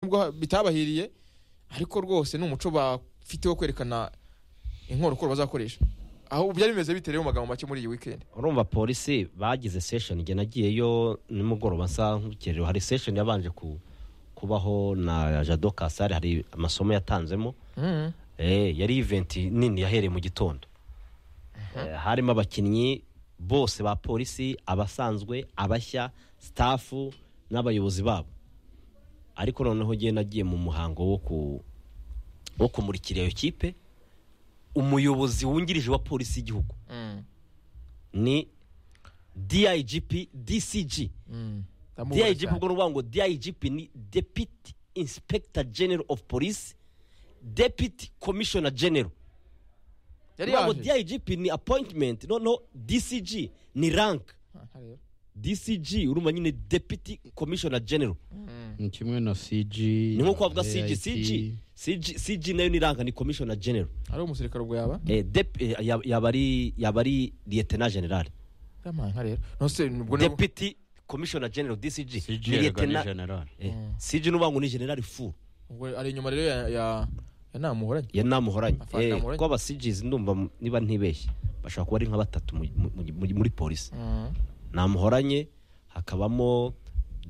nubwo bitabahiriye ariko rwose ni umuco bafite wo kwerekana inkorokoro bazakoresha aho byari bimeze biterewe mu magambo make muri iyi wikendi urumva polisi bagize sesheni njye nagiyeyo nimugoroba nsa nk'urukerero hari sesheni yabanje ku- kubaho na jado kasare hari amasomo yatanzemo Eh, yari iventi nini yahereye mu gitondo Eh, harimo abakinnyi bose ba polisi abasanzwe abashya sitafu n'abayobozi babo ariko noneho ngewe nagiye mu muhango wo ku- wo kumurikira iyo kipe umuyobozi wungirije wa polisi y'igihugu ni DIGP DCG DIGP ubwo nuvuga ngo DIGP ni Deputy Inspector General of Police Deputy Commissioner General yari Nuvuga ngo yaje DIGP ni appointment no no DCG ni rank Ah, hariya. DCG urumva nyine Deputy Commissioner General ni kimwe na cg ni nko kuvuga CG AIT. CG CG CG nayo ni rank ni Commissioner General ari umusirikare ubwo yaba eh dep eh, yab- yaba ari yaba ari Lieutenant General yamanka rero nose nubwo nabo- Deputy Commissioner General DCG CG ni erega ni Lieutenant- general Eh, CG nuvuga ngo ni General Furu ubwo ari inyuma rero ya ya- ya namuhoranye ya namuhoranye Afande Eh, Namuranye. kuko abasigizi ndumva mu- niba ntibeshye bashobora kuba ari nka batatu mu- mu- mu- mu- muri polisi Mm, namuhoranye hakabamo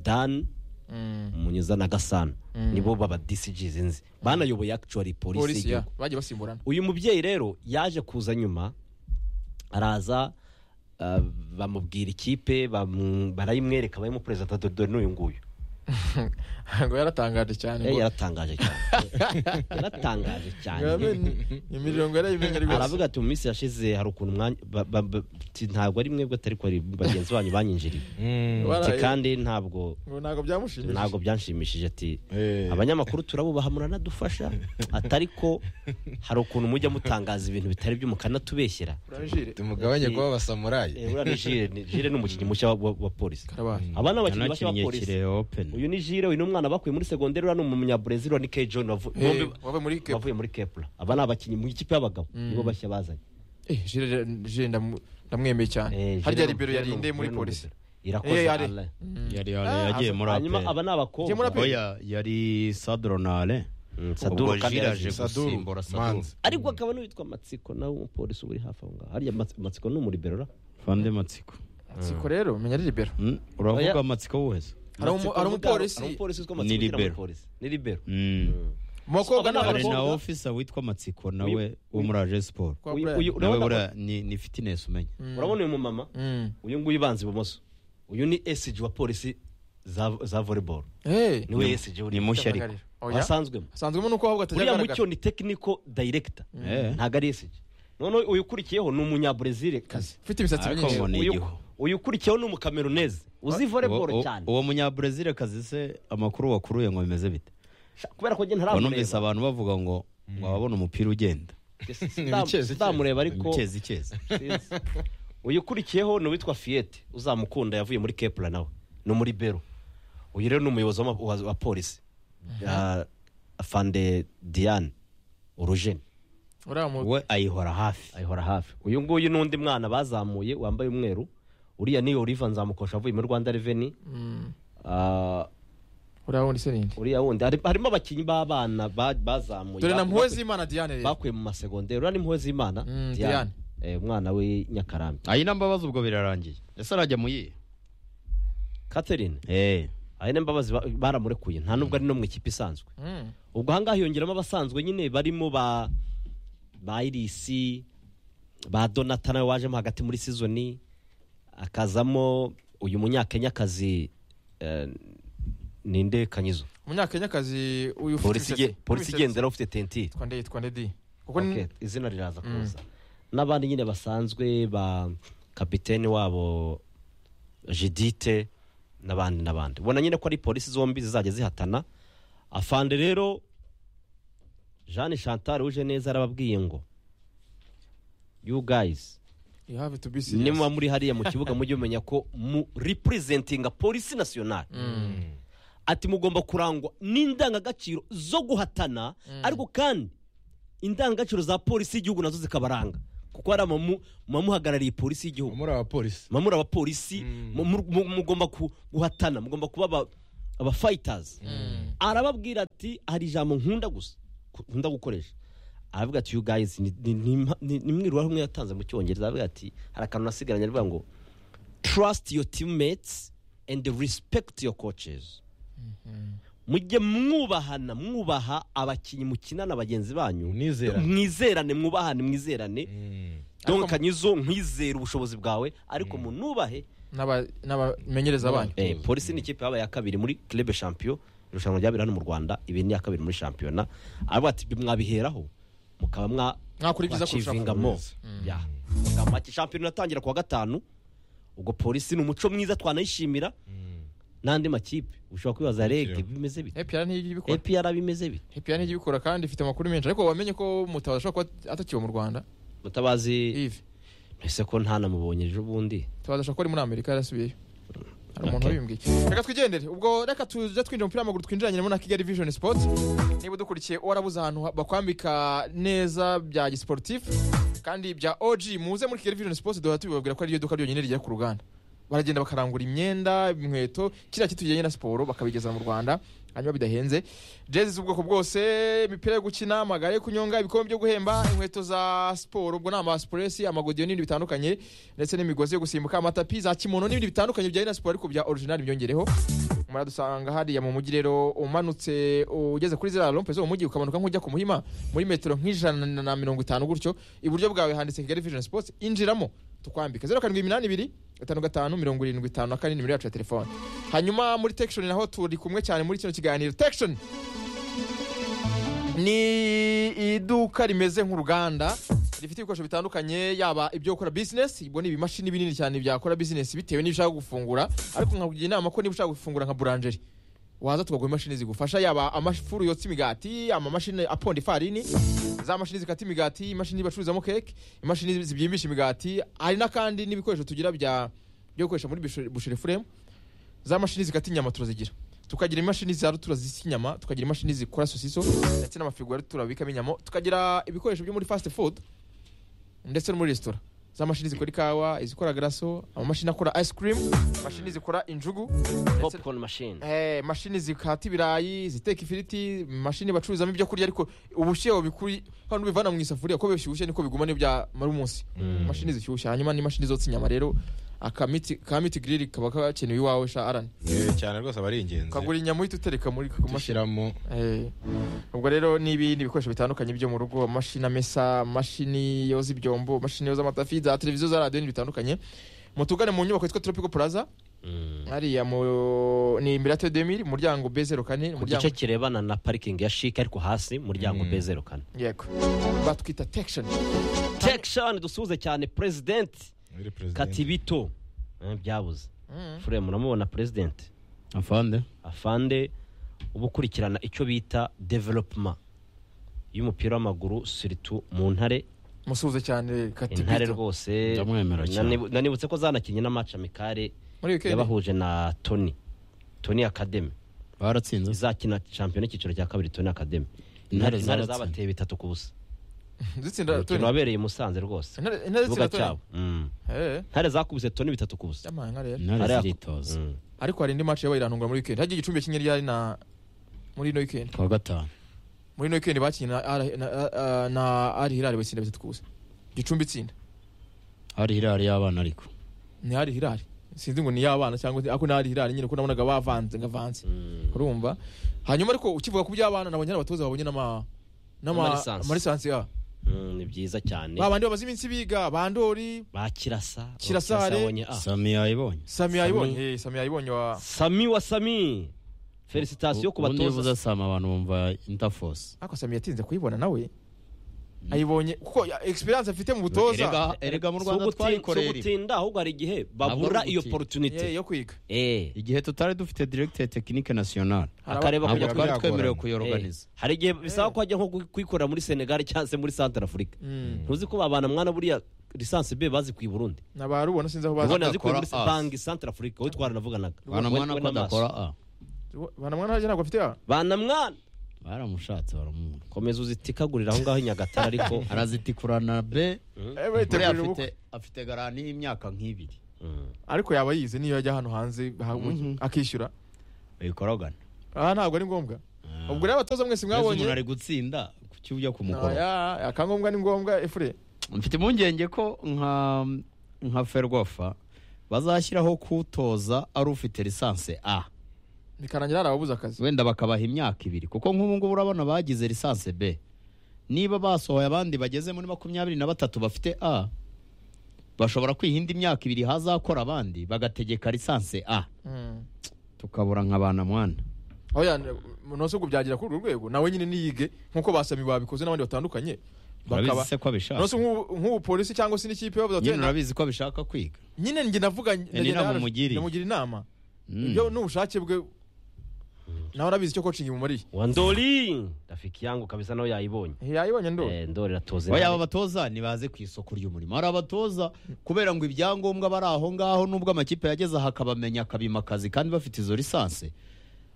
dan mm, munyuza na gasana nibo baba disigizi nzi banayoboye actually polisi polisi ya y'igihugu bagiye basimburana uyu mubyeyi rero yaje kuza nyuma araza ah, bamubwira ikipe bamu- barayimwereka barimo perezida dore n'uyu nguyu ngo yaratangaje cyane Eh, ngo- yaratangaje cyane yaratangaje Ngabe cyane ni- imirongo yarayimenya ari yose aravuga ati mu minsi yashize hari ukuntu umwanya ba- ba- ba- ti- ntabwo ari mwebwe atari ko ari bagenzi banyu banyinjiriye ati Waraye. kandi ntabwo ngo ntabwo byamushimishije ntabwo byanshimishije ati Eh. abanyamakuru turabubaha muranadufasha atari ko hari ukuntu mujya mutangaza ibintu bitari byo mukanatubeshyera urajire tumugabanye kuba abasamurayi Eh, uriya ni Jire ni- Jire ni umukinnyi mushya wa- wa wa polisi karabaye aba ni abakinnyi bashya ba yanakinnye polisi kirehe openi uyu ni Jire uyu ni umwana bakuye muri segonderi uriya ni umunyaburezi uriya ni Kay John wavu- Eh, bombi- wavuye muri Cape- bavuye muri kepura aba ni abakinnyi mu ikipe y'abagabo nibo bashya bazanye Eh, Jire- Jire ndamu- ndamwemeye cyane harya libero yarinde muri polisi Eh, yari. irakoze yari Ah, yari yagiye aza- muri hanyuma aba apeli ni Yagiye muri abakobwa APR. oya yari sadronale Saduru kandi jiraje yaje. Saduru, gusimbura saduru manzi ariko akaba n'uwitwa matsiko nawe umupolisi uba uri hafi aho ngaho harya Mats- matsiko ni umuriberora fande matsiko siko rero menya ari libero Mm, Oya. uravuga matsiko wese hari umu- hari umupolisi umupolisi witwa Ni matsiko ushyira muri libero. polisi. ni libero Mm. mu bakobwa ni hari na abakobwa ofisa witwa matsiko nawe wo uyu- muri aje siporo Kwa Uyu- Brian. uyu- nawe urabona- buriya ni ni fitinesi umenya urabona uyu mumama Mm. uyu nguyu ubanza ibumoso uyu ni esiji wa polisi za za volleyball Eh, niwe esiji uri ni mushya ariko agarira. Oya. wasanzwemo asanzwemo nuko avuga atajya uriya agaragara mucyo ni tekiniko dayiregita Eh. ntabwo ari esiji noneho uyu ukurikiyeho ni umunyaburezire kazi ufite imisatsi Ariko myinshi ngo ni Uyu- igihu. uyu ukurikiyeho ni umukameruneze uzi Uwo- volleyball uwo- cyane uwo munyabrazil kazi se amakuru wakuruye ngo bimeze bite Sha- kubera ko njye ngo numvise ntaramureba abantu bavuga ngo ngo ababona umupira ugenda ndamureba ariko ikezi ikezi sinzi. uyu ukurikiyeho ni uwitwa fiyete uzamukunda yavuye muri kepura nawe ni muri bero uyu rero ni umuyobozi w'ama- wa wa polisi Ya- fande diane urujeni uriya mu- we ayihora hafi ayihora hafi uyu nguyu n'undi mwana bazamuye wambaye umweru uriya ni oliva nzamukosha avuye muri rwanda reveni Mm. uriya wundi se ninde uriya wundi hari- harimo abakinnyi b'abana ba- bazamuye dore na Baku- mpuwe z'imana diane rero bakuye mu masegonderi uriya ni impuhwe z'imana Mm, Diane. diane Eh, umwana w'i nyakarambi ayi mbabazi ubwo birarangiye ese arajya mu yihe catherine eh aya ni mbabazi ba- baramurekuye nta nubwo ari no mu ikipe isanzwe Mm. ubwo ahangaha hiyongeramo abasanzwe nyine barimo ba ba irisi ba donata nawe wajemo hagati muri sizoni akazamo uyu munyakenyakazi eh, ninde kanyizo umunyakenyakazi uyu ufite polisi imisatsi- ige- polisi imisatsi- igendera ufite tentire twande yitwa nde di kuko Okay, ni izina riraza kuza n'abandi nyine basanzwe ba kapitene wabo jidite n'abandi n'abandi ubona nyine ko ari polisi zombi zizajya zihatana afande rero jeanne chantal uje neza arababwiye ngo you guys you have to be serious nimuba muri hariya mu kibuga mujye mumenya ko mu representinga polisi national ati mugomba kurangwa n'indangagaciro zo guhatana ariko kandi indangagaciro za polisi y'igihugu nazo zikabaranga kuko hari amamu- amamuhagarariye polisi y'igihugu muri abapolisi mamuri abapolisi mu- mu- mu- mugomba ku- guhatana mugomba kuba aba- abafayitazi Mm. arababwira ati hari ijambo nkunda gusa ku- nkunda gukoresha aravuga ati you guys ni- ni- ni impa- ni ni imwiruhare umwe yatanze mu cyongereza aravuga ati hari akantu nasigaranye aravuga ngo trust your teammates and respect your coaches mujye mwubahana mwubaha abakinnyi mukinana bagenzi banyu Mwizerane. mwizerane mwubahane mwizerane Mm. Ariko mu- donc kanyizo nkwizere ubushobozi bwawe ariko munubahe N'aba- n'abamenyereza banyu Eh, polisi ni ikipe yabaye ya kabiri muri club champion irushanwa ryabera hano mu rwanda ibi ni iya kabiri muri shampiyona aravuga ati mwabiheraho mukaba mwa Mwakora ibyiza kurusha mwakivingamo. abakuru. Yeah. Mugamba ati, shampiyona iratangira kuwa gatanu ubwo polisi ni umuco mwiza twanayishimira n'andi makipe ushobora kwibaza rege bimeze bite epr ntijya ibikora epr bimeze bite epr ntijya ibikora kandi ifite amakuru menshi ariko wamenye ko mutabazi ashobora kuba atakiwe mu rwanda mutabazi ivi ese ko ntanamubonye ejo bundi mutabazi ashobora kuba ari muri amerika yarasubiyeyo hari umuntu Okay. wabimbwiye reka twigendere ubwo reka tujya twinjira mu mupira w'amaguru twinjiranyemo na kigali vision sports niba udukurikiye warabuze ahantu ha- bakwambika neza bya gisiporutifu kandi bya og muze muri kigali vision sports duhora tubibabwira ko ariryo duka ryonyine rijya ku ruganda baragenda bakarangura imyenda inkweto kiriya kitujyanye na siporo bakabigeza mu rwanda hanyuma bidahenze jezi z'ubwoko bwose imipira yo gukina amagare yo kunyonga ibikombe byo guhemba inkweto za siporo ubwo ni amasipuresi amagodiyo n'ibindi bitandukanye ndetse n'imigozi yo gusimbuka amatapi za kimono n'ibindi bitandukanye bijyanye na siporo ariko bya orijinali byongereho muradusanga hariya mu mujyi rero umanutse ugeze kuri ziriya rompe zo mu mujyi ukamanuka nk'ujya ku muhima muri metero nk'ijana na mirongo itanu gutyo iburyo bwawe handitse kigali vision sports injiramo tukwambika zeru karindwi iminani ibiri gatanu gatanu mirongo irindwi itanu na kane nimero yacu ya telefone hanyuma muri tekishoni naho turi kumwe cyane muri kino kiganiro tekishoni ni iduka rimeze nk'uruganda rifite ibikoresho bitandukanye yaba ibyo gukora bizinesi ibwo ni ibimashini binini cyane byakora bizinesi bitewe n'ibyo ushaka gufungura ariko nkakugira inama ko niba ushaka gufungura nka buranjeri waza tukaguha imashini zigufasha yaba amafuru yotsa imigati amamashini aponda ifarini za mashini zikata imigati imashini bacuruzamo keke imashini zibyimbisha imigati hari n'akandi n'ibikoresho tugira bya byo gukoresha muri bushere- bushere furemu za mashini zikata inyama turazigira tukagira imashini za rutura zisa inyama tukagira imashini zikora sosiso ndetse n'amafirigo ya rutura babikamo inyama tukagira ibikoresho byo muri fast food ndetse no muri resitora za mashini zikora ikawa izikora garaso amamashini akora ice cream mashini zikora injugu ndetse popcorn machine Eh, mashini zikata ibirayi ziteka ifiriti mashini bacuruzamo ibyo kurya ariko ubushyuhe babikuri hano ubivana mu isafuriya ko bishyushye niko bigumana byamara umunsi mashini zishyushye hanyuma n'imashini zotsa inyama rero akamiti ka miti giriri kaba kakenewe iwawe sha arani Eh, cyane rwose aba ari ingenzi ukagura inyama uhita utereka muri ku mashini gushyiramo Eh, ubwo rero n'ibindi bikoresho bitandukanye byo mu rugo amashini amesa amashini yoza ibyombo amashini yoza amatafi za televiziyo za radiyo n'ibindi bitandukanye mutugane mu nyubako yitwa tropical plaza Mm. hariya mu ni imbere ya tedemiri umuryango b zeru kane ku umuryango gice kirebana na parikingi ya shike ariko hasi muryango Mm. bezero kane yego batwita tekishoni tekishani dusuhuze cyane perezidenti muri perezida katibito Eh, byabuze furemu uramubona perezidenti afande afande uba ukurikirana icyo bita developuma y'umupira w'amaguru siritu mu ntare musuhuze cyane intare katibito rwose Ndamwemera cyane. nanibu- nanibutse ko zanakinnye n'amaci amikare muri wikendi yabahuje na toni toni akademi baratsinze izakina shampiyona y'icyiciro cya kabiri toni akademi Intare intare intare zabatsinze. zabateye bitatu ku busa zitsinda umukino wabereye i musanze rwose Intare- intare ikibuga zitsinda cyabo Mm. Eh, intare zakubise toni bitatu ku busa amahanga rero intare Ariya- ziritoza Mm. ariko hari indi match yabaye irantungura muri wikendi hagiye igicumbi kinye ryari na muri ino wikendi kuwa gatanu muri ino wikendi bakinnye na Al- na- na- na ari hirari batsinda bitatu ku busa gicumbi itsinda hari hirari y'abana ariko ni ari hirari sinzi ngo ni y'abana cyangwa se- ariko ni ari hirari nyine ko nabonaga bavanze ngavanze urumva hanyuma ariko ukivuga ku by'abana nabonye ari abatoza babonye n'ama N'ama n'ama lisansi. ama lisansi ya Mm, ni byiza cyane ba bandi bamaze iminsi biga bandori ba kirasa Kirasare. yabonye A. sami yayibonye sami yayibonye eh, sami yayibonye wa sami wa sami felicitasiyo ku ubundi iyo uvuze batoza sami abantu bumva interforce ariko sami yatinze kuyibona nawe ayibonye kuko ya- experience afite mu butoza erega mu Si rwanda uguti- si twayikorera ugutinda ahubwo hari igihe Ntabwo babura ari iyo ugutinda. Eh, porotunite yo kwiga igihe tutari dufite directe tekinike nationale Hari akareba ntabwo kujya Ntabwo twari byagorana. twemerewe Eh, kuyorganiza hari igihe bisaba ko hajya nko ku- kuyikorera muri senegali cyangwa se muri santara afurika Mm. ntuzi ko babana mwana buriya lisansi be bazi ku i burundi nabarubona sinzi aho baza ubona yazikuye muri bakora us. banki santara afurika wowe twaranavuganaga bana mwana ko adakora a banamwana harya ntabwo afite ya bana mwana baramushatse baramubura komeza uzitikagurira aho ngaho i nyagatare ariko arazitikurana be Eh, buriya witegurira afite ubukwe afite garani y'imyaka nk'ibiri Mm. ariko yaba yize niyo yajya hano hanze ha- akishyura bikoragana aha ntabwo ari ngombwa ubwo rero abatoza mwese mbese umuntu mwabonye ari gutsinda kuki ujya kumukora Aya, akangombwa ni ngombwa efure mfite impungenge ko nka nka ferwafa bazashyiraho kutoza ari ufite lisanse a bikarangira hari ababuze akazi wenda bakabaha imyaka ibiri kuko nk'ubu ngubu urabona bagize lisanse b niba basohoye abandi bageze muri makumyabiri na batatu bafite a bashobora kwiha indi myaka ibiri hazakora abandi bagategeka lisanse a Mm. tukabura nka ba namwana oya ntose ubwo byagira kuri urwo rwego nawe nyine niyige nk'uko basami babikoze n'abandi batandukanye urabizi se ko abishaka ntose nk'ubu nk'ubu polisi cyangwa se n'ikipe bavuze nyine bati urabizi ko abishaka kwiga nyine njye navuga ndagenda inama hano, umugiriye. ndamugira inama Mm. ibyo ni ubushake bwe nawe urabizi icyo coaching imumariye wa ndoli rafiki yangu kabisa nawe yayibonye yayibonye ndo Eh, ndoli iratoze oya aba batoza ntibaze ku isoko ry'umurimo hari abatoza kubera ngo ibyangombwa bari aho ngaho n'ubwo amakipe yageze aha akabamenya akabimakazi kandi bafite izo lisanse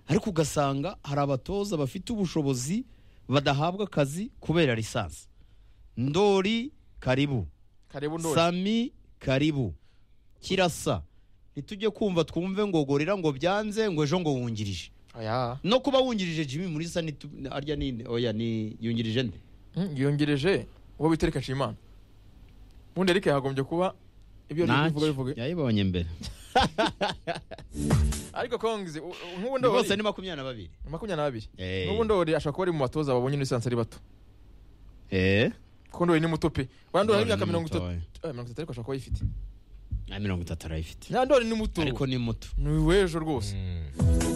ariko ugasanga hari abatoza bafite ubushobozi badahabwa akazi kubera lisansi ndori karibu karibu ndo sami karibu kirasa ntitujye kumva twumve ngo gorira ngo byanze ngo ejo ngo wungirije aya no kuba wungirije jimmy murisa ni arya ni oya ni yungirije nde Mm, yongereje uwo bita Eric Nshimiyimana ubundi Eric yagombye kuba ibyo ari kuvuga bivuge yayibonye mbere ariko kongize u- u- nk'ubu Ni bose ndori ni makumyabiri na babiri makumyabiri n'abiri Eh. nk'ubu ndori ashobora kuba ari mu batoza babonye n'esansi ari bato kuko ndori ni muto pe wenda ndori ari Ndoli imyaka ni mirongo muto, itatu oya. eh, mirongo itatu ariko ashobora kuba ayifite na mirongo itatu arayifite na ndori ni muto ariko ni muto ni uwejo rwose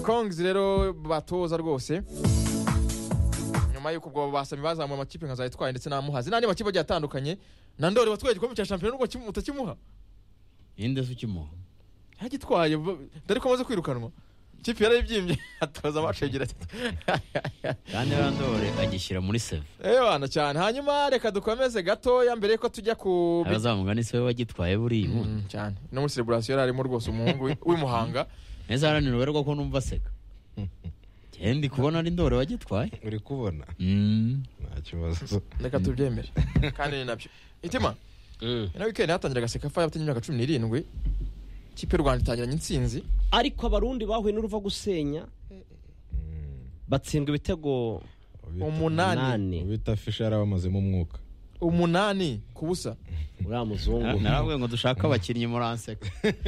kongize rero batoza rwose nyuma y'uko ubwo basami bazamuye amakipe nka zayitwaye ndetse n'amuhazi n'andi makipe agiye atandukanye na ndori watwaye igikombe cya shampiyona n'ubwo kim- utakimuha ninde se ukimuha yagitwaye dore ko amaze kwirukanwa ikipe yarayibyimbye atoza amacengera kandi randore agishyira muri seve ewana cyane hanyuma reka dukomeze gatoya mbere yuko tujya ku bi- abazamuga ni we wagitwaye buriya ubundi Mm, cyane no muri celebration yari arimo rwose umuhungu wi- w'imuhanga neza haranira uberwa ko numva aseka njyewe ndi kubona ari ndore wagitwaye uri kubona Mm. nta kibazo reka tubyemere kandi ni nabyo itima Mm. ino weekend hatangiraga sekafa y'abatanye imyaka cumi n'irindwi ikipe y'u rwanda itangiranye intsinzi ariko abarundi bahuye n'uruva gusenya batsindwa ibitego umunani nane ubita fishara bamazemo umwuka umunani ku busa uriya muzungu narabwiye ngo dushake abakinnyi muranseka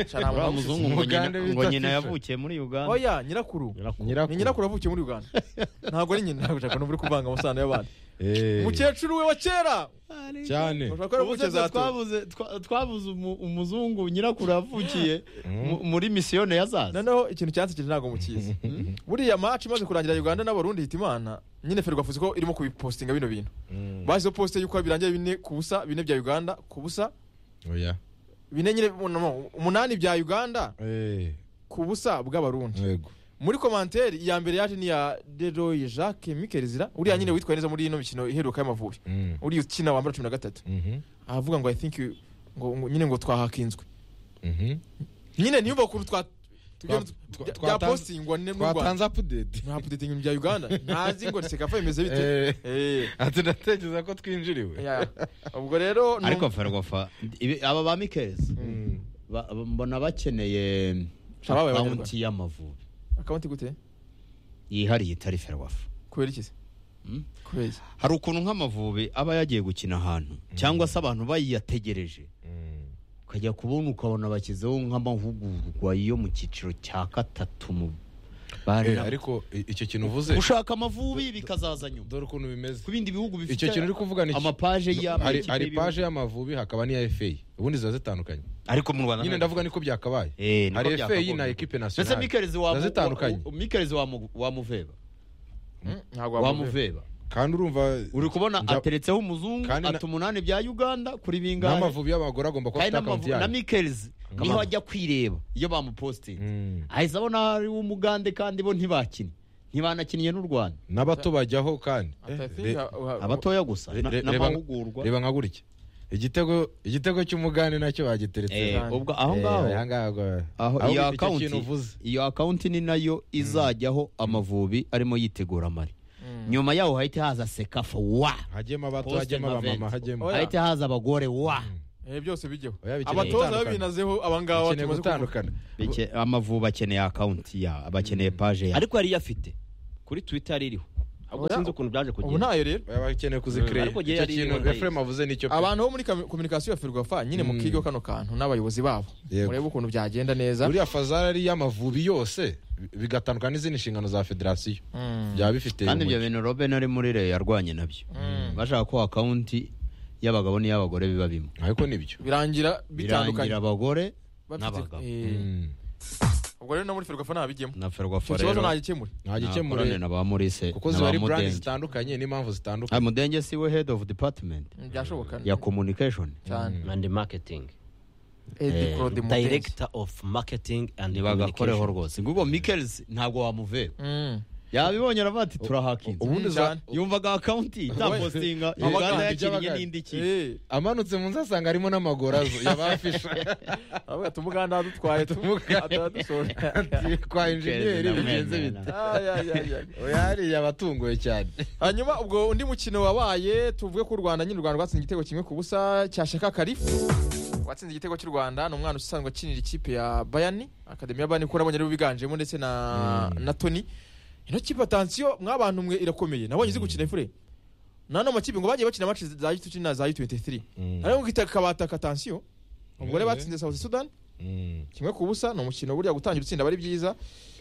Cyane nta uriya muntu muzungu ngo Umugande nyina- bita ngo nyina Fisher. yavukiye muri uganda oya nyirakuru Nyirakuru. ni nyirakuru avukiye muri uganda ntabwo ari nyina ntabwo ushaka uri kuvanga amasano y'abandi Eh, umukecuru we wa kera cyane ushobora kuba Ubuze yaravukiye za ngo twa twabuze twa- twabuze umu- umuzungu nyirakuru yavukiye mu- muri misiyone ya zaza noneho ikintu cyansikije ntabwo mukizi buriya match imaze kurangira uganda n'abarundi hitimana nyine ferwafa uzi ko irimo kubipostinga bino bintu Mm. bashyizeho posite y'uko birangiye bine ku busa bine bya uganda ku busa oya bine nyine no, no, umunani bya uganda Eh, ku busa bw'abarundi yego muri komanteri iya mbere yaje ni iya deroye jacques mikelzira uriya nyine witwaye neza muri ino mikino iheruka y'amavubi Mm. uriya ukina wambara cumi na gatatu Mhm, aravuga ngo i think you- ngo ngo- nyine ngo twahakinzwe mhm. nyine ntiyumva ukuntu twa Twa- twa- bya- twatanze- byapostingwa n'u rwanda twatanze apudeti nta pudetingi bya uganda ntazi ngo sekafa bimeze bite Eh. Eh, ati ndatekereza ko twinjiriwe ya. ubwo rero ariko numva- ferwafa ibi- aba ba mikezi Mm. ba- mbona bakeneye Ababaye akawunti y'amavubi akawunti gute yihariye itari ferwafa kubera iki se Mm. kubera iki hari ukuntu nk'amavubi aba yagiye gukina ahantu cyangwa se abantu bayiyategereje Mm. ukajya kubona ukabona bashyizeho nk'amahugurwa yo mu cyiciro cya gatatu mu bari Eh, ariko i- icyo kintu uvuze gushaka amavubi bikazaza nyuma dore ukuntu bimeze ku bindi bihugu bifite icyo kintu uri kuvuga ni iki? amapaje ya hari amakipe hari y'ibihugu. paje y'amavubi hakaba n'iya FA ubundi ziba zitandukanye ariko mu rwanda nyine ndavuga niko byakabaye Eh, niko hari FA byakagombye. na equipe ndetse nationale mikerezi wa ziba zitandukanye mikerezi wa mu- wa muveba Mm, ntabwo wa wamuveba. muveba kandi urumva uri kubona Nda- ateretseho umuzungu Kandi na- ata umunani bya uganda kuri bingahe n'amavubi y'abagore agomba kuba kandi afite akawunti n'amavu- na yayo mikerezi niho ajya kwireba iyo bamupositinze Mm. ahise abona ari umugande kandi bo ntibakine ntibanakinnye n'u rwanda n'abato bajyaho kandi Ati, I Eh, think, re- uh, uh, abatoya gusa re- na- re- reba- n'amahugurwa reba nka gutya igitego igitego cy'umugande nacyo Eh, bagiteretse Cyane. ubwo aho Eh, ngaho ahangaho, eh, aho ahubwo iyo icyo kintu akawunti uvuze iyo akawunti ni nayo izajyaho amavubi arimo yitegura amari Mm. nyuma yaho hahita haza sekafa wa hagiyemo abato Poste hagiyemo abamama Maventi. hagiyemo Oya. hahita haza abagore wa Eh, byose bijyeho Oya, bikeneye abatoza gutandukana. babinazeho abangaba bakeneye gutandukana Beke- amavubi akeneye akawunti ya bakeneye paje ya ariko yari iyafite kuri twita yari iriho ahubwo Oya, sinzi ukuntu byaje ubu kugenda ntayo rero Oya, bakeneye kuzikireya Ariko icyo yari kintu yari- efuremu avuze nicyo pe abantu bo muri kominikasiyo ya ferwafa nyine Mm. mukige kano kantu n'abayobozi babo Yego. murebe ukuntu byagenda neza buriya fazari ari iy'amavubi yose bigatandukana n'izindi nshingano za federasiyo Mm. byaba bifite kandi ibyo umucyo. bintu roben ari muri reyo yarwanye nabyo bashaka ko akawunti y'abagabo n'iy'abagore biba bimwe ariko nibyo birangira bitandukanye birangira abagore Bafite- n'abagabo. eh, Mm. ubwo rero no muri ferwafa ntabijyemo na icyo ferwafa kibazo rero ntagikemure nta nta korane gikemure na ba murise kuko na ziba ba ari brand mudenge zitandukanye n'impamvu zitandukanye Ah, mudenge si we head of department byashoboka ya communication cyane and marketing Eddie Claude Mugenzi. director of marketing and ntibagakoreho communication rwose ngubu mikelsi ntabwo wamuvera Mm. yabibonye aravuga ati turahakinze ubundi Mm, za- cyane. yumvaga akawunti itapostinga Abagabo uganda ibyo yakiriye bagana. n'indi kipe Eh, amanutse munsi asanga harimo n'amaguru azo yabafisha aravuga ati umuganda adutwaye Umuganda. atadusore kwa Mugenzi injeniyeri na bigenze mwene bite yari hariya yabatunguye cyane hanyuma ubwo undi mukino wabaye tuvuge ko u rwanda nyine u rwanda rwatsinze igitego kimwe ku busa cya shaka karifu watsinze igitego cy'u rwanda ni umwana usanzwe akinira ikipe ya bayani akademi ya bayani kuko nabonye aribo biganjemo ndetse na na toni ino kipe atansiyo mwabantu mwe irakomeye nabonye izi gukina ifure nano makipe ngo bagiye bakina maci za yutu na za yutu 23 ariko ngita kabata katansiyo umugore Yeah. batsinze South Sudan kimwe ku busa ni umukino burya gutangira utsinda aba ari byiza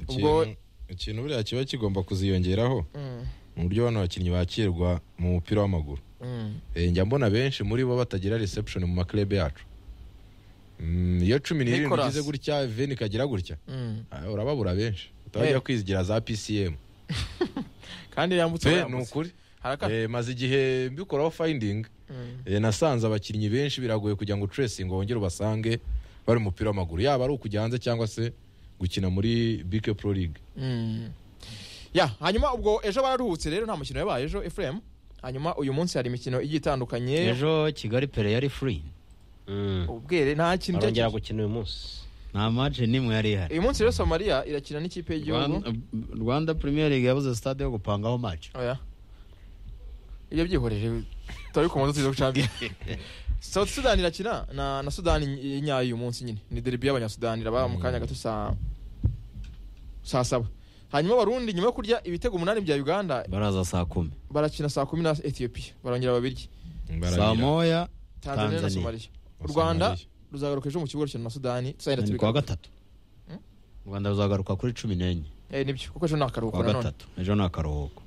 ubwo Ikintu- ikintu buriya kiba kigomba kuziyongeraho Mm, mu buryo bano bakinnyi bakirwa mu mupira w'amaguru mm. Eh, njya mbona benshi muri bo batagira reception mu maklebe yacu Mm, iyo cumi n'irindwi Nicolas. igize gutya veni ikagira gutya Mm. ah, urababura benshi Eh. utajya kwizigira za pcm kandi yambutse pe ni yambutse. ukuri harakana Eh, maze igihe mbikoraho finding Mm. Eh, nasanze abakinnyi benshi biragoye kugira ngo tracing wongere ubasange bari mu mupira w'amaguru yaba ari ukujya hanze cyangwa se gukina muri bike pro league Mm. ya hanyuma ubwo ejo bararuhutse rero nta mukino yabaye ejo efuremu hanyuma uyu munsi hari imikino igiye itandukanye ejo kigali pere yari free Mm. ubwere nta kintu barongera cyari- gukina uyu munsi nta maje n'imwe yari ihari uyu munsi rero somaliya irakina n'ikipe y'igihugu Rwanda- rwanda premier league yabuze stade yo gupangaho maje oya ibyo byihorere turabikomoza tuzi gucambira South Sudan irakina na, na Sudan y- nyayo uyu munsi nyine ni derby y'abanyasudani iraba mu kanya gato saa saa saba hanyuma abarundi nyuma yo kurya ibitego umunani bya uganda baraza saa kumi barakina saa kumi na ethiopia barongera babirye saa moya tanzania na Tanzania. somaliya u rwanda ruzagaruka ejo mu kibuga rukina na sudani tuzagenda ni kuwa tubigaruka gatatu u rwanda ruzagaruka kuri cumi n'enye Eh, nibyo kuko ejo ni akaruhuko kuwa nanone gatatu ejo ni akaruhuko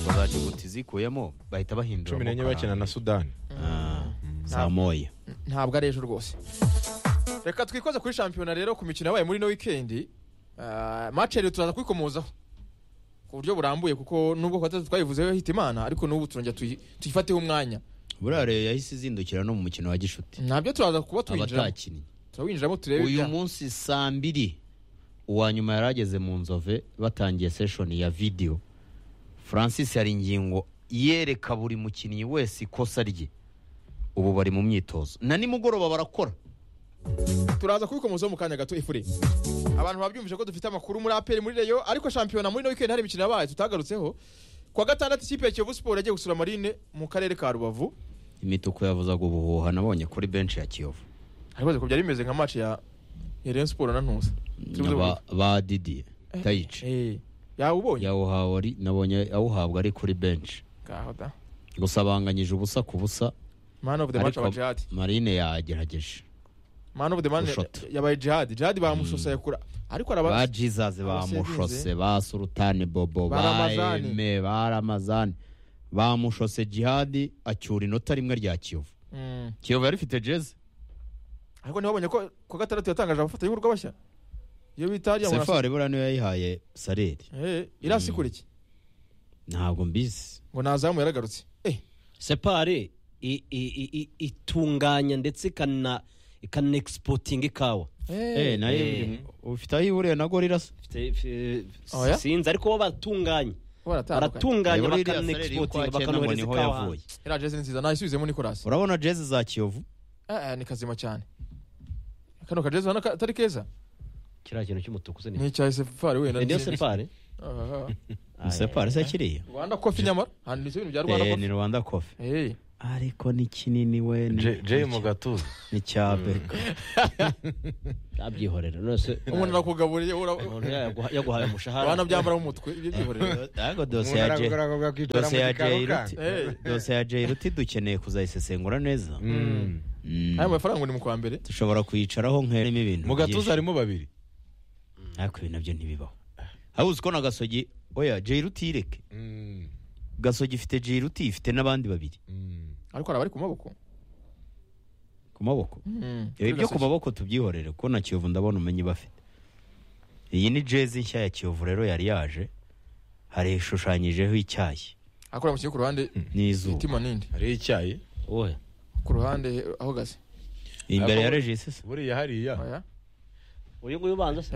bazajya zikuyemo bahita bahindura cumi n'enye bakina na sudani saa moya ntabwo ari ejo rwose reka twikoze kuri shampiyona rero ku mikino yabaye muri ino wikendi mace rero turaza kuyikomozaho ku buryo burambuye kuko nubwo ku batatu twayivuzeho hita imana ariko n'ubu turongera tuyi- tuyifateho umwanya buriya rero yahise izindukira no mu mukino wa gishuti ntabyo turaza kuba tuwinjiramo abatakinnye turawinjiramo turebe uyu ibya- munsi saa mbiri uwa nyuma yari ageze mu nzove batangiye seshoni ya videwo francis hari ingingo yereka buri mukinnyi wese ikosa rye ubu bari mu myitozo na nimugoroba barakora turaza kubikomozaho mu kanya gato ifure abantu babyumvise ko dufite amakuru muri aperi muri reyo ariko shampiyona muri ino wikendi hari imikino yabaye tutagarutseho kuwa gatandatu ikipe ya kiyovu siporo yagiye gusura marine mu karere ka rubavu imituku yavuzaga ubuhuha nabonye kuri benshi ya kiyovu ariko ko byari bimeze nka match ya ya rayon siporo na ntuza Ba- ba didiye tayici yawe ubonye yawuhawe ari nabonye awuhabwa ari kuri benshi ngaho da gusa banganyije ubusa ku busa man of the match aba ariko jihad marine yagerageje man of the man Ushota. yabaye jihad jihad bamusoseye kura ariko ba araba jesus bamushose Abaseruze. ba sultani bobo Ba ba Ramazani. eme ba ramazani bamushose jihadi acyura inota rimwe rya kiyovu Mm. kiyovu yari ifite jeze ariko ntibabonye ko ku gatandatu yatangaje abafatanyabikorwa bashya iyo bita ariya murasa- sefari buriya niyo yayihaye sareri Eh, irasi kure iki ntabwo mbizi ngo nazamu yaragarutse eh separe i- i- i- i- itunganya ndetse ikana ikana exporting ikawa Eh, nayo Eh. ufite aho ihuriye na gorira se Mfite- mfe- Oya? sinzi ariko bo baratunganya baratandukanye baratunganya Reba iriya bakana Sareri exporting uko akina ngo bakanohereza niho ikawa yavuye. hanze iriya jezi ni nziza nayisubizemo nikorasi urabona jeze za kiyovu Eh, eh, ni kazima cyane kano kajezi ubona ko atari keza kiriya kintu cy'umutuku se ni ni icya esefari wenda niyo separe Ah, ah. ni sefari se kiriya rwanda kofi nyamara hano ni byo bintu bya rwanda Eh, ni kofi rwanda kofi Eh, ariko ni kinini we ni- Je- Jay mu gatuza ni cya beka abyihorera nose umuntu arakugaburiye ura- umuntu yaguha- yaguhaye umushahara wanabyambara mu mutwe ibyo byihorera ariko dosiye Umuntu ya Jay- aragura akavuga ko itora dosiye muri ya Jay Karukari. Ruti- dosiye ya Jay ruti dukeneye kuzayisesengura neza Mm. Mm. aya mafaranga ngo ni mu kwa mbere dushobora kuyicaraho nk'erimo ibintu mu gatuza byinshi. harimo babiri ariko ibi nabyo ntibibaho hari uzi ko na gasogi oya Jay ruti ireke Mm. gasogi ifite Jay ruti ifite n'abandi babiri Mm. ariko hari abari ku maboko ku maboko Mm. ibi byo ku maboko tubyihorere kuko na kiyovu ndabona umenye bafite iyi ni jezi nshya ya kiyovu rero yari yaje hari ishushanyijeho icyayi akora mu kigo ku ruhande n'izuba imitima nindi hariho icyayi wowe ku ruhande aho gase imbere ya Ako- regisi buriya hariya Oya. uyu nguyu ubanza se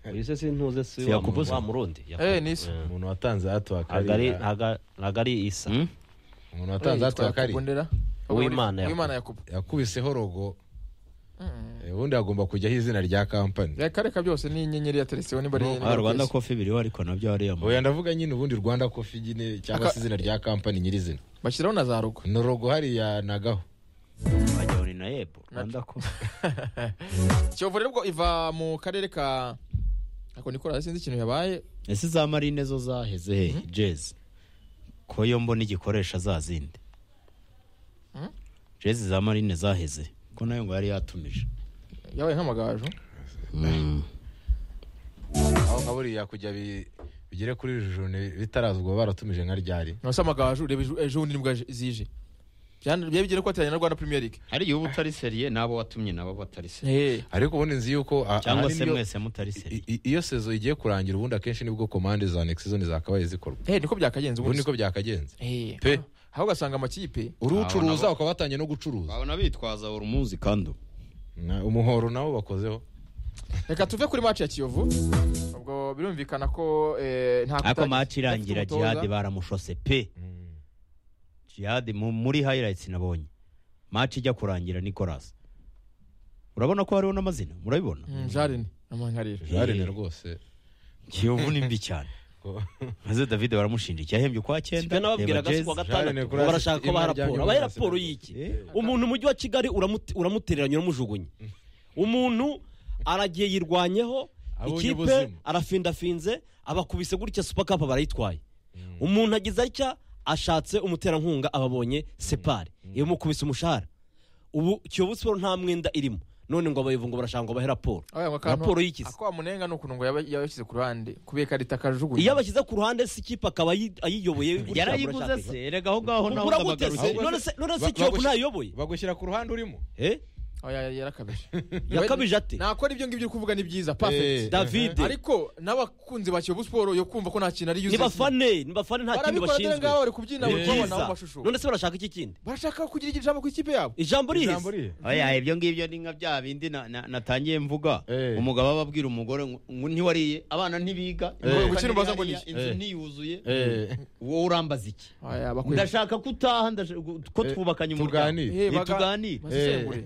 Eh, uyu se sintuze si Si wa Yakubu se? wa murundi Yakubu. eh, nisi Eh. umuntu watanze hato ntabwo ari- hakariya ntabwo- ntabwo ari isa Hmm? umuntu watanze hato hakariya Bundera Uwimana Yakubu. Uwimana Yakubu yakubiseho rogo Eh, ubundi hagomba kujyaho izina rya kampani yakareka byose ni inyenyeri yateretseho niba ari Ah, rwanda kofi biriho ariko nabyo hariya mu- oya ndavuga nyine ubundi rwanda kofi nyine cyangwa Aka- se izina rya kampani nyirizina bashyiraho na za rugo ni rogo hariya nagaho wagira ngo ni na yebo rwanda kofi Kiyovu rero ubwo iva mu karere ka ako nikora sinzi ikintu yabaye ese za marine zo zaheze he jezi ko yo mbona igikoresha za zindi Hmm? jezi za marine zaheze ko nayo ngo yari yatumije yabaye nk'amagaju Mm. aho nka buriya kujya bi- bigere kuri jone bitarazwa baratumije nka ryari nose amagaju reba ejo- ejo bundi nibwo aje- zije Byana- byabigere ko ateranye na Rwanda Premier League hari iyo uba utari seriye n'abo watumye nabo batari seriye eh ariko ubundi nzi yuko a- cyangwa ahanini se iyo- mwese mutari seriye i- i- iyo sezo igiye kurangira ubundi akenshi nibwo komande za next season zakabaye zikorwa eh niko byakagenze ubundi ubundi niko byakagenze eh Pe. aho ugasanga amakipe Abo uruwucuruza nabo- ukaba watangiye no gucuruza babona bitwaza buri munsi kandi ubu Na- umuhoro nawo bakozeho reka tuve kuri match ya Kiyovu ubwo birumvikana ko eh, nta ariko kutagize- maci irangira Dafite umutoza. jihadi baramushose pe Mm. jihadi mu- muri highlights nabonye maci ijya kurangira nicolas urabona ko hariho n'amazina murabibona Mm, Jarene amankarira jarene rwose kiyovu ni mbi cyane Ko- maze david baramushinja icyahembye ukwa twe cyenda nababwiraga si Jezi. kuwa gatandatu Jeanine ngo Kurasi, barashaka ko baha izina ryanjye raporo abahe Kurasi. raporo y'iki Eh. umuntu umujyi wa kigali uramute- uramutereranya uramujugunya umuntu aragiye yirwanyeho Abonye ikipe ubuzima. arafindafinze abakubise gutya supakapu barayitwaye umuntu agize atya ashatse umuterankunga ababonye separi yamukubise umushahara ubu kiyovu siporo nta mwenda irimo none ngo abayovu ngo barashaka ngo bahe raporo Oya, ngo akantu- raporo y'ikizi ako wamunenga ni ukuntu ngo yaba- yabashyize ku ruhande kubera ikarita akajugunya iyo abashyize ku ruhande si ikipe akaba ayi- ayiyoboye gutya, yarayiguze burashaka- se erega aho ngaho nawe uragute se ndabagaruka. none se none se Ba- kiyovu bagushyira- ntayoboye bagushyira ku ruhande urimo eh Oya, yarakabije yakabije ate nakora ibyo ngibyo uri kuvuga ni byiza perfect Eh. david ariko n'abakunzi ba Kiyovu Sport yo kumva ko nta kintu ari ni yuzuye bafane ni bafane nta kindi barabikora dore bashinzwe ngaho bari kubyina bari kubabona mu Byiza. mashusho none se barashaka iki kindi barashaka kugira igihe ijambo ku ikipe yabo ijambo rihise Ijambo rihe? oya ibyo ngibyo ni nka bya bindi na- na- natangiye mvuga Eh. umugabo aba abwira umugore ngo ngo ntiwariye abana ntibiga Eh. gukina ubaza ngo ni Eh. inzu Eh. ntiyuzuye Eh, wowe urambaza iki Aya, bakwiye- ndashaka ko utaha ndashaka ko Eh, twubakanye umuryango tuganire Eh, ni baga- tuganire. basesengure.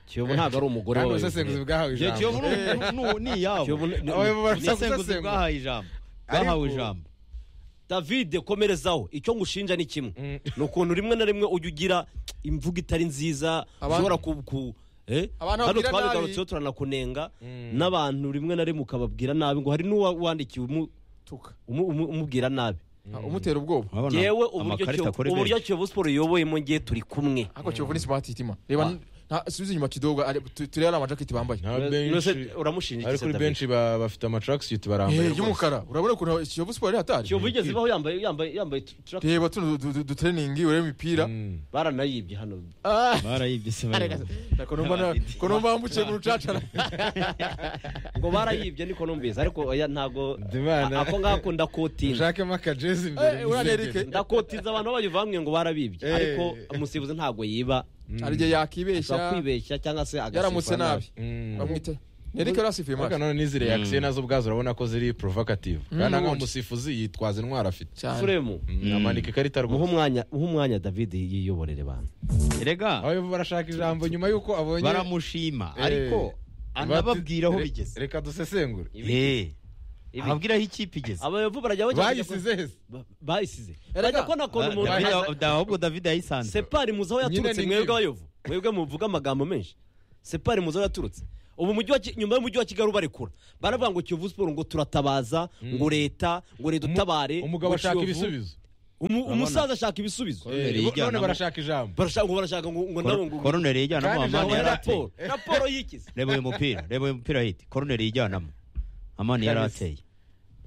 kiyovu ntabwo ari umugore kandi wawe ubusesenguzi bwahawe Iyo kiyovu ijambo ni- ni- ni iyabo Kiyovu ni- ni- Abayobozi barasaba ni isenguzi gusesengura. bwahaye ijambo bahawe Ariko- ijambo david komerezaho icyo ngushinja ni kimwe ni ukuntu rimwe na rimwe ujya ugira imvugo itari nziza Abantu- ushobora ku ku- eh? Abantu hano babwira nabi. twabigarutseho turanakunenga n'abantu rimwe na rimwe ukababwira nabi ngo hari n'uwandikiwe umu- Tuka. umu- umu- umubwira nabi Ah, umutera ubwoba Urabona yewe amakarita kuri uburyo benshi. kiyovu siporo iyoboyemo ngiye turi kumwe ariko Kiyovu ni smart itima reba nta subiza inyuma kidogo ari- tu- turebe ari amajaketi bambaye nta Nonese benshi uramushinja ariko iki se kuri David? benshi ba- bafite amatracksuit barambaye Eh, y'umukara urabona ukuntu Kiyovu Sport ari hatari kiyovu igeze ibaho yambaye yambaye yambaye tu- tu- reba tuno du- du- dutreningi urebe imipira Mm. baranayibye hano Ah. barayibye se Arega barayibye. se. Ko numva na- ko numva wambukiye mu rucacara ngo barayibye niko numvise ariko oya ntago Ndimana. a- ako ngako ndakotinza ushakemo akajezi Eh, uriya ni Eric. ndakotinza abantu bamwe ngo barabibye Eh. ariko umusifuzi ntabwo yiba hari igihe ashobora yakibeshya kwibeshya cyangwa se agasifura yaramutse nabi Mm. bamwita Eric yarasifuye Ariko maso none n'izi reaction nazo ubwazo urabona ko ziri provocative kandi nka umusifuzi yitwaza intwaro afite cyane suremu Mm, amanika ikarita muhe rwose umwanya muhe umwanya david yiyoborere bantu erega abayobozi barashaka ijambo nyuma y'uko abonye baramushima Eh, ariko bati- anababwira aho re- bigeze reka dusesengure Eh, ibi ababwiraho ikipe igeze abayovu barajya bajya bayisize hese Ba- bayisize Erega- bajya kubona ukuntu Ah, umuntu David- aza- David- ahubwo david yayisanze separi muzi aho yaturutse ni mwebwe nk'ibi. abayovu mwebwe muvuga amagambo menshi separi muzi aho yaturutse ubu mujyi wa Ki- nyuma y'umujyi wa kigali ubarekura baravuga ngo kiyovu siporo ngo turatabaza ngo leta ngo leta utabare ngo umugabo ashaka Kiyovu. ibisubizo Umu- umusaza ashaka ibisubizo Koruneri Eh, bo- none yijyanamo. barashaka ijambo barashaka ngo barashaka ngo ngo nabo ngo koroneri yijyanamo Kandi amani Jamani, ngo yari ateye raporo raporo yikize reba uyu mupira reba uyu mupira hiti koroneri yijyanamo amani yari ateye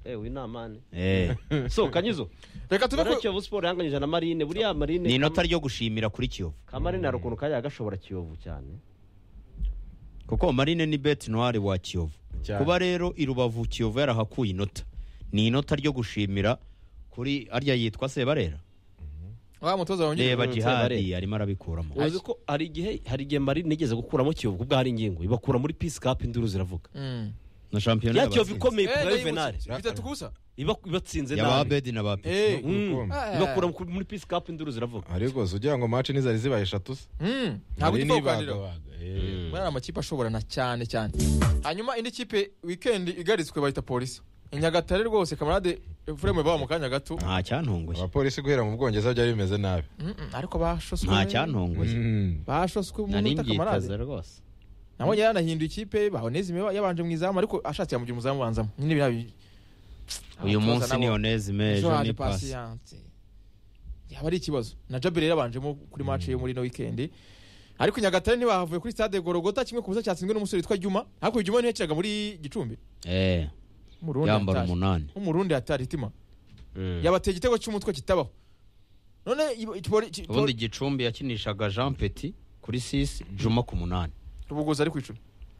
ewe inamane Eh. so kanyizo reka tuve rero ku kiyovu siporo yanganyije na marine buriya marine ni inota ryo gushimira kuri kiyovu kamarine hari ukuntu kajya gashobora kiyovu cyane kuko marine ni beti noire wa kiyovu Cyane. kuba rero i rubavu kiyovu yarahakuye inota ni inota ryo gushimira kuri arya yitwa sebarera wa mutoza wongeye reba jihadi Sebarera. arimo arabikuramo uzi ko hari igihe hari igihe marine igeze gukuramo kiyovu kubwo hari ingingo ibakura muri pisi kapu induru ziravuga Mm. na shampiyona ya kiyovu y'abatsinze. ikomeye Eh, ku ndayibutse. bavenari bitatu kubusa ibatsinze yaba nabi abedi na babi Eh. Mm. Urukundo. Ah. ibakura ku- muri pisi kapu induru ziravuga ariko si ugira ngo maci nizari zibaye eshatu se Mm. ntabwo Hari gipfa kuganira n'ibagabaga. Eh. muri aya makipe ashoborana cyane cyane hanyuma indi kipe wikendi igaritswe bahita polisi i nyagatare rwose kamarade efuremu baba mu kanya gato nta cyantunguye abapolisi guhera mu bwongereza byari bimeze nabi Mm, mm, ariko bashoswe nta cyantunguye Mm. bashoswe mu nari nota mbyiteze kamarade rwose nabonye yaranahinduye ikipe bahonezime yabanje mu izamu ariko ashatse yamugira umuzamu banzamo nyine biriya uyu munsi ni onezime ejo ejo haje ni pasi pasiyanse yaba ari ikibazo na jabiri yabanjemo kuri match yo muri no weekend ariko i nyagatare ntibahavuye kuri stade gorogota kimwe ku busa cyatsinzwe n'umusore witwa juma ariko uyu juma ntiyakiraga muri gicumbi Eh, Umurundi yambara yataje. umunani nk'umurundi yatari itima yabateye igitego cy'umutwe kitabaho none i- i- poli- ki- ubundi poli- gicumbi yakinishaga jean petit kuri sisi juma ku munani rubogoza ari ku icumi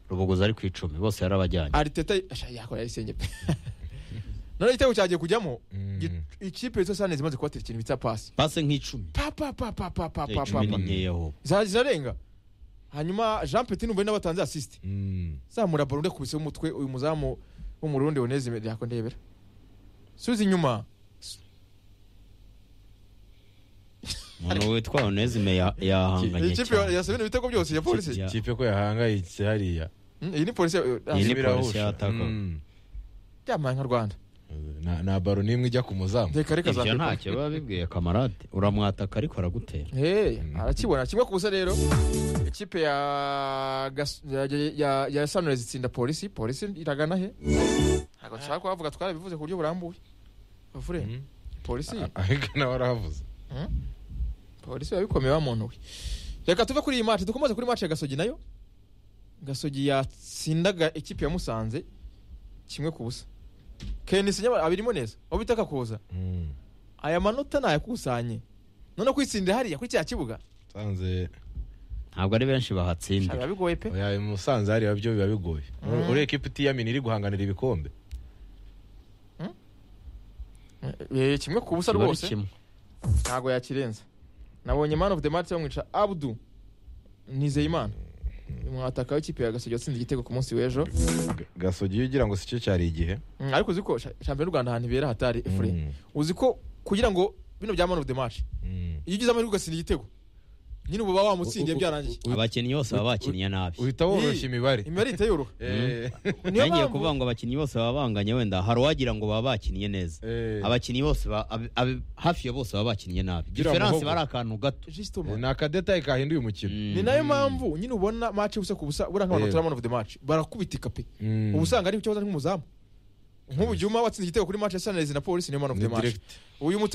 rubogoza ari ku icumi bose yarabajyanye ariteta asha, yakora yarisenge pe none igitego cyagiye kujyamo Mm. gi- ikipe yitwa sane zimaze kubatera ikintu bita pasi pase nk'icumi pa pa pa pa pa pa Eh, pa pa icumi ni pa nkeya ahubwo Za- zirarenga hanyuma jean petit numva ari n'abatanze asisite Mm. zamura baro ndakubise umutwe uyu muzamu w'umurundi oneze yako ndebera subiza inyuma umuntu witwa onezime ya- yahanganye ikipe cyane yasabye ibitego byose ya polisi Ya- kipe ko yahangayitse hariya Mm, iyi ni polisi ya- ya- Iyi ni Ibirahusha. polisi yataka. Mm. yambaye nka rwanda Na- nta baro n'imwe ijya ku muzamu reka reka ibyo zambaye ntacyo biba bibwiye kamarade uramwataka ariko aragutera Hey, arakibona kimwe kubusa rero ikipe ya Gas- ya, ya, ya Sunrise itsinda polisi polisi iragana he ntabwo nshaka kuhavuga twarabivuze ku buryo burambuye bavure Mm. polisi ahubwo nawe warahavuze polisi yabikomeye wa muntu we reka tuve kuri iyi match dukomeze kuri match ya gasogi nayo gasogi yatsindaga ikipe ya musanze kimwe ku busa kenisi nyamara abirimo neza aho bitaka kuza Mm. aya manota nayakusanye none kwitsindira hariya kuri cya kibuga Musanze- ntabwo ari benshi Shaka, bahatsindira biba bigoye pe oya, musanze hariya byo biba bigoye ureba ikipe itiyamini iri guhanganira ibikombe Eh, kimwe ku busa Kiba ari rwose kimwe. ntabwo yakirenza nabonye man of the match bamwica abdu nizeyimana mwataka w'ikipe ya gasogi watsinze igitego ku munsi w'ejo Ga- gasogi iyo ugira ngo si cyo cyari igihe Mm, ariko uzi ko sha- shampiyona y'u rwanda ahantu ibera hatari efure uzi ko kugira ngo bino bya man of the match Mm. iyo ugize amahirwe ugatsinda igitego nyine uba wamutsindiye U- u- byarangiye u- abakinnyi bose baba bakinnye nabi uhita woroshya imibare imibare ihita yoroha Eh. niyo ntangiye mpamvu kuvuga ngo abakinnyi bose baba banganye wenda hari uwagira ngo baba bakinnye neza Eh. abakinnyi bose ba- ab- ab- hafi ya bose baba bakinnye nabi Gira diferanse muhogo. bari akantu gato Justement. ni akadetaye kahinduye umukino ni nayo mpamvu nyine ubona match ubusa ku busa buriya nk'abantu Eh. batari man of the match barakubitika pe Mm. uba usanga ari ikibazo ari nk'umuzamu nk'ubu juma watsinze igitego kuri match ya sunrise na polisi niyo man of Ni the match direct. uyu muta